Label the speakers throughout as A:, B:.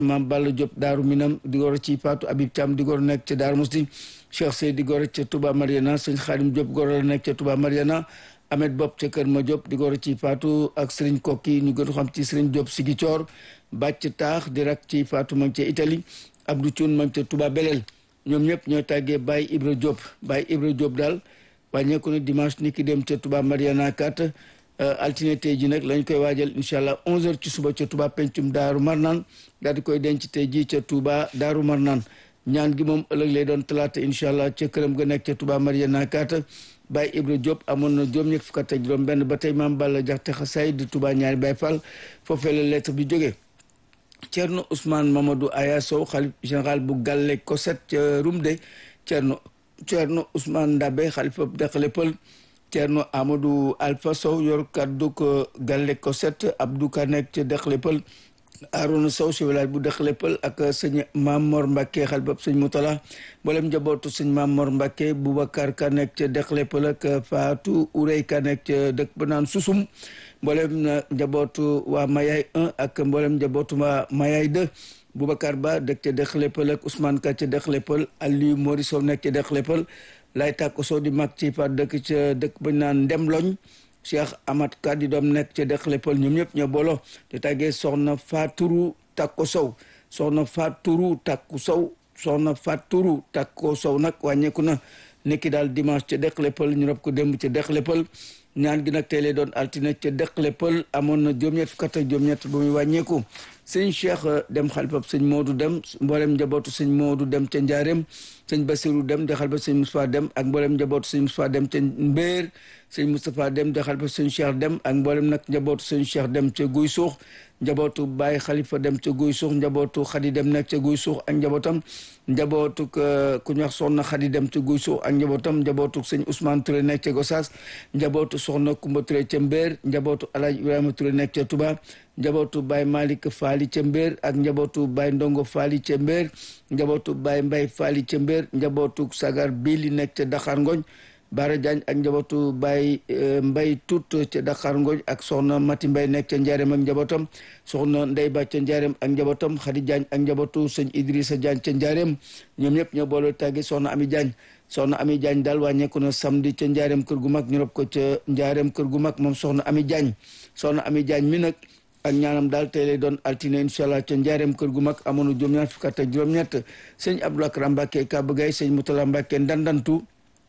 A: maam Balla Diop Daaru Minam di goro ci Fatou Habib Thiam di goro nekk ca Daaru Musti Cheikh Sey di goro ca Touba Mariana sëñ Xaadim Diop goro la nekk ca Touba Mariana Ahmed Bopp ca Kër Ma Diop di goro ci Fatou ak Serigne Kokki ñu gën xam ci Serigne Diop Sigi Coor bàcc taax di rak ci Fatou ma ngi ca Italie Abdou Thioune ma ngi ca Touba Belel ñoom ñëpp ñooy tàggee Baye Ibra Diop Baye Ibra Diop daal wàññeeku na dimanche ni ki dem ca Touba Mariana kat altine tey ji nag lañ koy waajal incha allah 11h ci suba ca Touba pencum Daaru Marnaan daal di koy denc tey ji ca Touba Daaru Marnaan ñaan gi moom ëllëg lay doon talaata incha allah ca këram ga nekk ca Touba Mariana kat Baye Ibra Diop amoon na juróom ñett fukk ak juróom benn ba tey maam Balla Jaxte Xasaay di Touba ñaari Baye Fall foofee la lettre bi jógee Thierno Ousmane Mamadou Aya Sow xalif général bu Galle Koset ca Rumde Thierno Thierno Ousmane Ndabe xalifa Dexle Pël Thierno Amadou Alpha Sow yor kaddu ko Galle Koset Abdou Ka nekk ca Dexle Pël Arona Sow si village bu Dexle Pël ak sëñ Mamor Mbacke xalifa sëñ Moutala mboolem njabootu sëñ Mamor Mbacke Boubacar Ka nekk ca Dexle Pël ak Fatou Ourey Ka nekk ca dëkk ba naan Susum mboolem njabootu waa Mayay 1 ak mboolem njabootu waa Mayay 2 Boubacar Ba dëkk ca Dexle Pël ak Ousmane Ka ca Dexle Pël Aliou Mori Sow nekk ca Dexle Pël lay tàkko Sow di mag ci fa dëkk ca dëkk bañ naan Ndemloñ Cheikh Amad Ka di doom nekk ca Dexle Pël ñoom ñëpp ñoo booloo te tàggee soxna Faturu Takko Sow soxna Faturu Takku Sow soxna Faturu Takko Sow nag wàññeeku na nekki daal dimanche ca Dexle Pël ñu rob ko démb ca Dexle Pël ñaan gi nag tey lay doon altine ca Dexle Pël amoon na juróom-ñett fukk ak juróom-ñett ba muy wàññeeku sëñ Cheikh dem xalifab sëñ Modou dem mboolem njabootu sëñ Modou dem ca Njaareem sëñ Basirou dem di xalifab sëñ Moustapha dem ak mboolem njabootu sëñ Moustapha dem ca Mbéer sëñ Moustapha dem di xalifab sëñ Cheikh dem ak mboolem nag njabootu sëñ Cheikh dem ca Guy Suux njabootu Baye Khalifa dem ca Guy Suux njabootu Khady dem nekk ca Guy Suux ak njabootam njabootu ku ñu wax soxna Khady dem ca Guy Suux ak njabootam njabootu sëñ Ousmane Touré nekk ca Gossas njabootu soxna Kumba Touré ca Mbéer njabootu Alaaji Ibrahima Touré nekk ca Touba njabootu Baye Malick Faali ca Mbéer ak njabootu Baye Ndongo Faali ca Mbéer njabootu Baye Mbay Faali ca Mbéer njabootu Sagar Bili nekk ca Dakar Ngoñ Baara Diagne ak njabootu Baye Mbay Tut ca Dakar Ngoñ ak soxna Mati Mbay nekk ca Njaareem ak njabootam soxna Ndey Ba ca Njaareem ak njabootam Xadi Diagne ak njabootu sëñ Idrissa Diagne ca Njaareem ñoom ñëpp ñoo boole tàggi soxna Ami Diagne soxna Ami Diagne daal wàññeeku na samedi ca Njaareem kër gu mag ñu rob ko ca Njaareem kër gu mag moom soxna Ami Diagne soxna Ami Diagne mi nag ak ñaanam daal tey lay doon altine incha allah ca njaareem kër gu mag amoon na juróom-ñaar fukk ak juróom-ñett sëñ Abdou Akram Mbacke Kaba Gaye sëñ Moutala Mbacke Ndandantu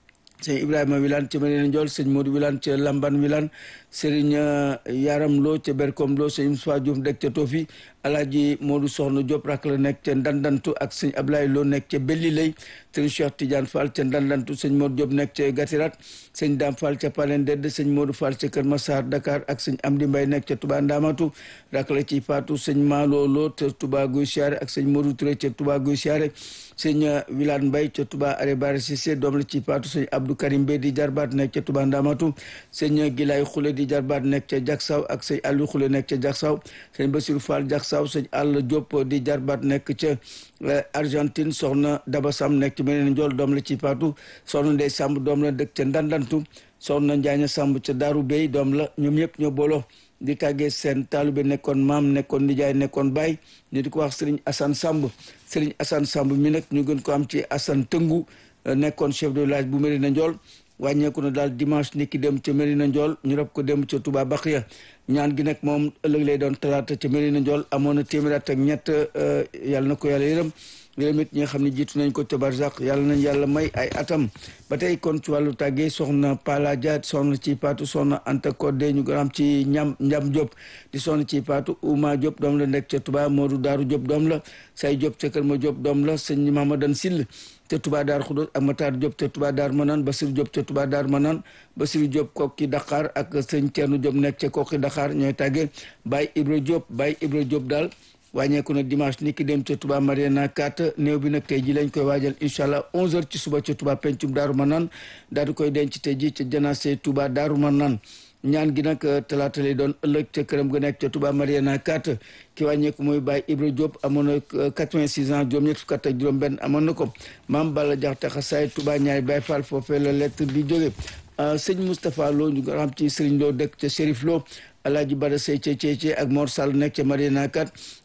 A: sëñ Ibrahima Wilane ca Medina Ndiol sëñ Modou Wilane ca Lamban Wilane Serigne Yaram Lo ca Berkom Lo sëñ Moussa Diouf dëkk ca Tofi Alaaji Modou Soxna Diop rak la nekk ca Ndandantu ak sëñ Ablaye Lo nekk ca Belli Lay sëñ Cheikh Tidiane Fall ca Ndandantu sëñ Modou Diop nekk ca Gatirat sëñ Dame Fall ca Palen Dedd sëñ Modou Fall ca Kër Massar Dakar ak sëñ Amdi Mbay nekk ca Touba Ndamatu rak la ci Fatou sëñ Malo Lo ca Touba Guy Siare ak sëñ Modou Touré ca Touba Guy Siare sëñ Wilane Mbay ca Touba Are Bare Cissé doom la ci Fatou sëñ Abdou Karim Bey di jarbaat nekk ca Touba Ndamatu sëñ Gilay Xule di jarbaat nekk ca Jaksaw ak sëñ Aliou Xule nekk ca Jaksaw sëñ Bassirou Fall Jaksaw sëñ Alla Diop di jarbaat nekk ca Argentine soxna Daba Sam nekk ci meneen njool doom la ci Fatou soxna Ndey Samb doom la dëkk ca Ndandantu soxna Njaaña Samb ca Daaru Bey doom la ñoom ñëpp ñoo booloo di tàggee seen taalibe nekkoon maam nekkoon nijaay nekkoon baay ñu di ko wax Serigne Assane Samb Serigne Assane Samb mi nag ñu gën ko am ci Assane Tëngu nekkoon chef de village bu Medina Ndiol wàññeeku na daal dimanche ni ki dem ca Medina Ndiol ñu rob ko dem ca Touba Bakhya ñaan gi nag moom ëllëg lay doon talaata ca Medina Ndiol amoon na téeméer at ak ñett yàlla na ko yàlla yërëm yërëm it ñi nga xam ne jiitu nañ ko ca barzak yàlla nañ yàlla may ay atam ba tey kon ci wàllu tàggee soxna Pala Dia soxna ci Paatu soxna Anta Kodde ñu gën am ci ñam Njam Diop di soxna ci Paatu Ouma Diop doom la nekk ca Touba Modou Daaru Diop doom la say Diop ca Kër Ma Diop doom la sëñ Mamadan Sill ca Touba Daar Xudóos ak Matar Diop ca Touba Daar Manaan Basir Diop ca Touba Daar Manaan Basir Diop kokki Dakar ak sëñ Thierno Diop nekk ca kokki Dakar ñooy tàggee Baye Ibra Diop Baye Ibra Diop daal wàññeeku na dimanche ni ki dem ca Touba Mariana 4 néew bi nag tey ji lañ koy waajal incha allah 11h ci suba ca Touba pencum Daaru Manaan daal di koy denc tey ji ca janaase Touba Daaru Manaan ñaan gi nag talaata lay doon ëllëg ca këram ga nekk ca Touba Mariana 4 ki wàññeeku mooy Baye Ibra Diop amoon na 86 ans juróom ñett fukk ak juróom benn amoon na ko maam Balla Jaxate xasaay Touba ñaari Baye Fall foofee la lettre bi jóge sëñ Moustapha Lo ñu nga xam ci Serigne Lo dëkk ca Chérif Lo Alaaji Bada Sey ca Ceece ak Mor Sall nekk ca Mariana 4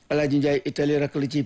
A: Alaaji Njaay Italie rak la ci